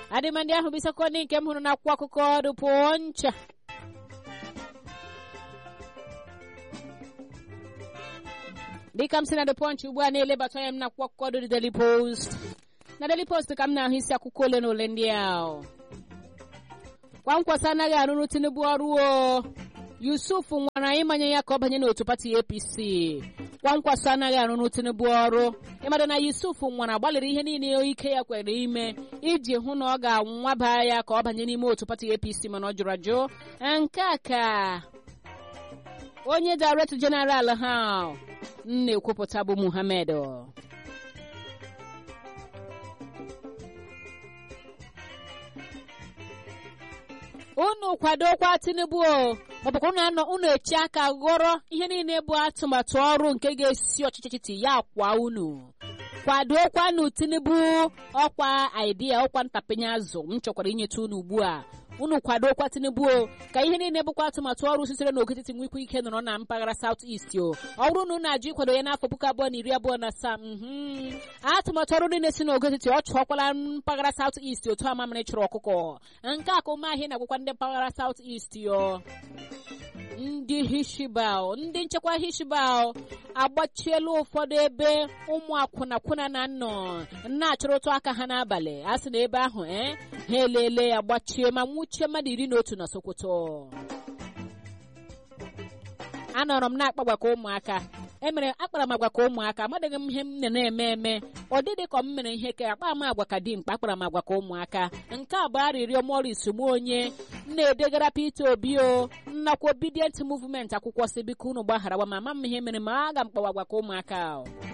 adịmandị ahụ bụ isiokwu ndị nke m hụrụ n'akwụkwọ akụkọ ọdụ pụọ ncha dịka m si na the punch ugbu a na-elebata anya m na akwụkwọ akụkọ dị Daily Post na Daily Post ka m na-ahụ isi akwụkwọ ole na ole ndị ahụ kwa nkwasị anaghị arụrụ Tinubu ọrụ o Yusuf nwara ịmanye ya ka ọ banye n'otu pati APC kwa nkwasị anaghị arụrụ Tinubu ọrụ ịmara na Yusuf nwara gbalịrị ihe niile ike ya kwere ime iji hụ na ọ ga-anwaba ya ka ọ banye n'ime otu pati APC mana ọ jụrụ ajụ nke a ka onye Director General ha na-ekwupụta bụ Muhammad unu kwadokwa Tinubu o maọbụkwa unu anọ unu echi aka ghọrọ ihe niile bụ atụmatụ ọrụ nke ga-esi ọchịchị etiti ya kwa unu kwadokwanụ Tinubu ọkwa idea ọkwa ntapịnye azụ m chọkwara inyeta unu ugbu a unu kwadokwa Tinubu o ka ihe niile bụkwa atụmatụ ọrụ sitere n'ogo etiti nwekwa ike nọrọ na mpaghara South East o ọ bụrụ na unu ajụ ịkwado ya n'afọ puku abụọ na iri abụọ na asaa atụmatụ ọrụ niile si n'ogo etiti ọ chụọkwala mpaghara South East otu amamịrị chụrụ ọkụkọ nke a ka ụmụahịa na-agwakwa ndị mpaghara South East yo ndị hishibal ndị nchekwa hishibal agbachiela ụfọdụ ebe ụmụ akwụna kwụna na nnọ na-achọrọtụ aka ha n'abalị a sị na ebe ahụ e ha elele agbachie ma nwụchie mmadụ iri na otu na Sokoto anọrọ m na-akpa ka ụmụaka emere akpara m agwa ka ụmụaka amadịghị m ihe m na-eme eme ọ dịdị ka m mere ihe ka akpa m agwa ka dimkpa akpara m agwa ka ụmụaka nke a bụ arịrịọ Morris m onye na-edegara Peter Obi o nnakwa obedient movement akwụkwọ si biko unu gbaghara ma ama m ihe mere ma aga m kpawa agwa ka ụmụaka